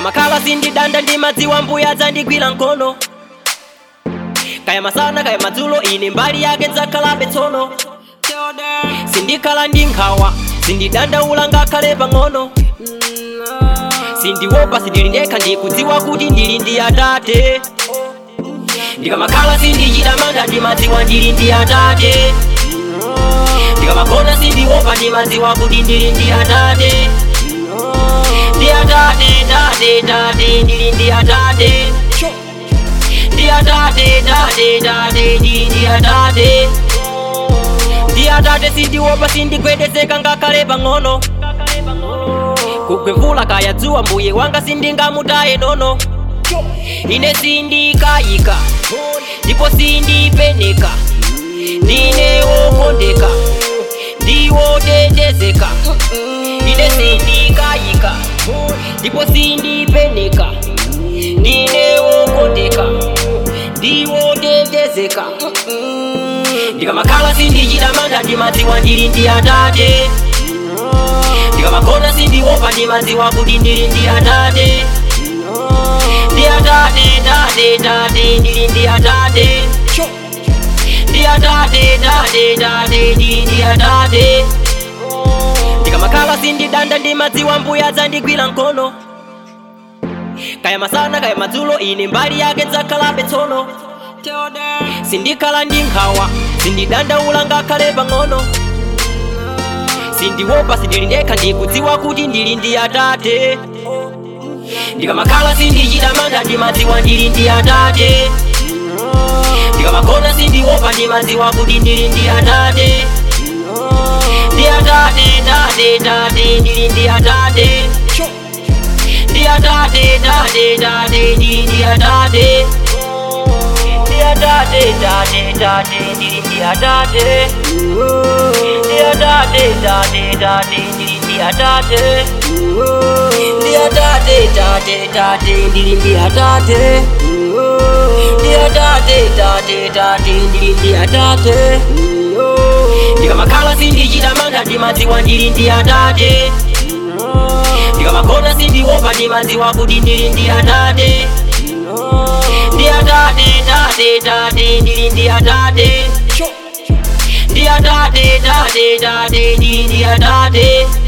ndikamakhala sindidanda ndimadziwa mbuya dzandigwira mkono kaya masana kaya madzulo ine mbali yake nzakhalabe tsono sindikhala ndi nkhawa sindidandaula ngakhale pang'ono sindiopa sindili ndekha ndikudziwa kuti ndili ndi atate ndikamakhala sindichita manga ndimadziwa ndili ndi atate ndikamakona sindiopa ndimadziwa kuti ndili ndi atate ndi atate tate tate ndili ndi atate ndi atate tate tate ndili ndi atate ndi atate sindiopa sindigwedezeka ngakhale pang'ono kugwevula kaya dzuwa mbuye wanga sindingamutaye nono ine sindikayika ndipo sindipeneka ndine wokondeka ndiwotetezeka ine sindikayika ndipo sindipeneka ndine wokondeka ndiwotetezeka ndikamakhala sindichita manga ndimadziwa ndili ndi atate ndikamakona sindiopa ndimadziwa kuti ndili ndi atate ndi atate tate tate ndili ndi atate ndi atate tate tate ndili ndi atate ndikamakhala sindidanda ndimadziwa mbuya dzandigwira mkono kaya masana kaya madzulo ine mbali yake nzakhalabe tsono sindikhala ndi nkhawa sindidandaula ngakhale pang'ono sindiopa sindili ndekha ndikudziwa kuti ndili ndi atate ndikamakhala sindichita manga ndimadziwa ndili ndi atate ndikamakona sindiopa ndimadziwa kuti ndili ndi atate ndi atate tate tate ndili ndi atate ndi atate tate tate ndili ndi atate ndi atate tate tate ndili ndi atate ndi atate tate tate ndili ndi atate ndi atate tate tate ndili ndi atate ndi atate tate tate ndili ndi atate ndikamakhala sindichita manga ndimadziwa ndili ndi atate ndikamakona sindiopa ndimadziwa kuti ndili ndi atate ndi atate tate tate ndili ndi atate ndi atate tate tate ndili ndi atate